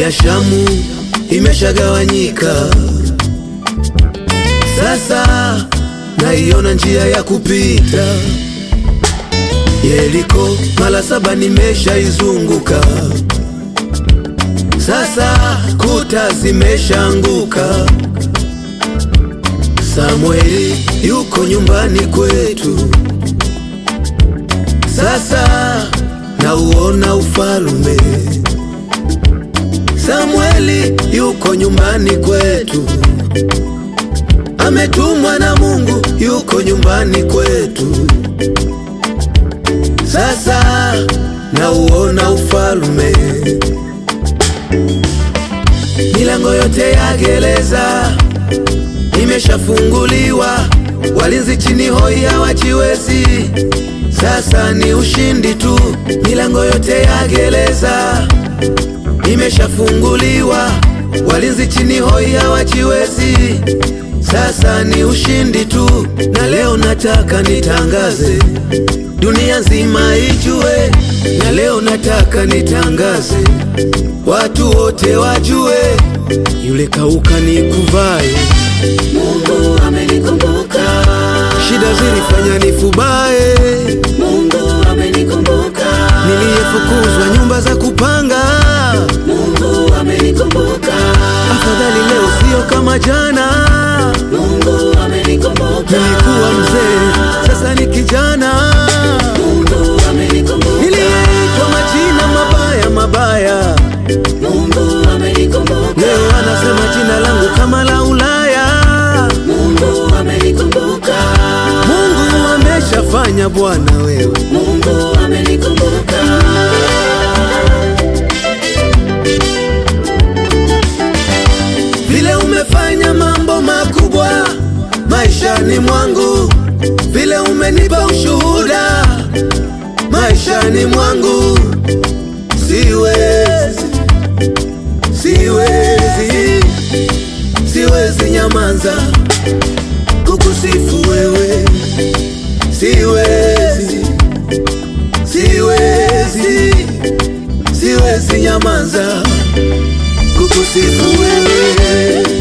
ya Shamu imeshagawanyika, sasa naiona njia ya kupita. Yeriko mara saba nimeshaizunguka, sasa kuta zimeshaanguka. Samueli yuko nyumbani kwetu, sasa nauona ufalume. Samueli yuko nyumbani kwetu, ametumwa na Mungu, yuko nyumbani kwetu, sasa nauona ufalume. Milango yote ya gereza imeshafunguliwa, walinzi chini hoi hawajiwezi. Sasa ni ushindi tu, milango yote ya gereza imeshafunguliwa, walinzi chini hoi hawajiwezi. Sasa ni ushindi tu, na leo nataka nitangaze, dunia nzima ijue, na leo nataka nitangaze, watu wote wajue, yule kauka ni kuvae Mungu amenikumbuka, Shida zilifanya nifubae, Mungu amenikumbuka, niliyefukuzwa nyumba za kupanga. Mungu amenikumbuka, Afadhali leo sio kama jana. Mungu amenikumbuka, Nilikuwa mzee, sasa ni kijana. Mungu amenikumbuka, Niliyeitwa majina mabaya mabaya, Mungu amenikumbuka, leo anasema jina langu kama la Ulaya. Mungu amenikumbuka, Mungu ameshafanya Bwana wewe. Mungu amenikumbuka. Vile umefanya mambo makubwa maishani mwangu, vile umenipa ushuhuda maishani mwangu, siwezi, siwezi, siwezi nyamaza kukusifu wewe, siwezi, siwezi, siwezi nyamaza kukusifu wewe.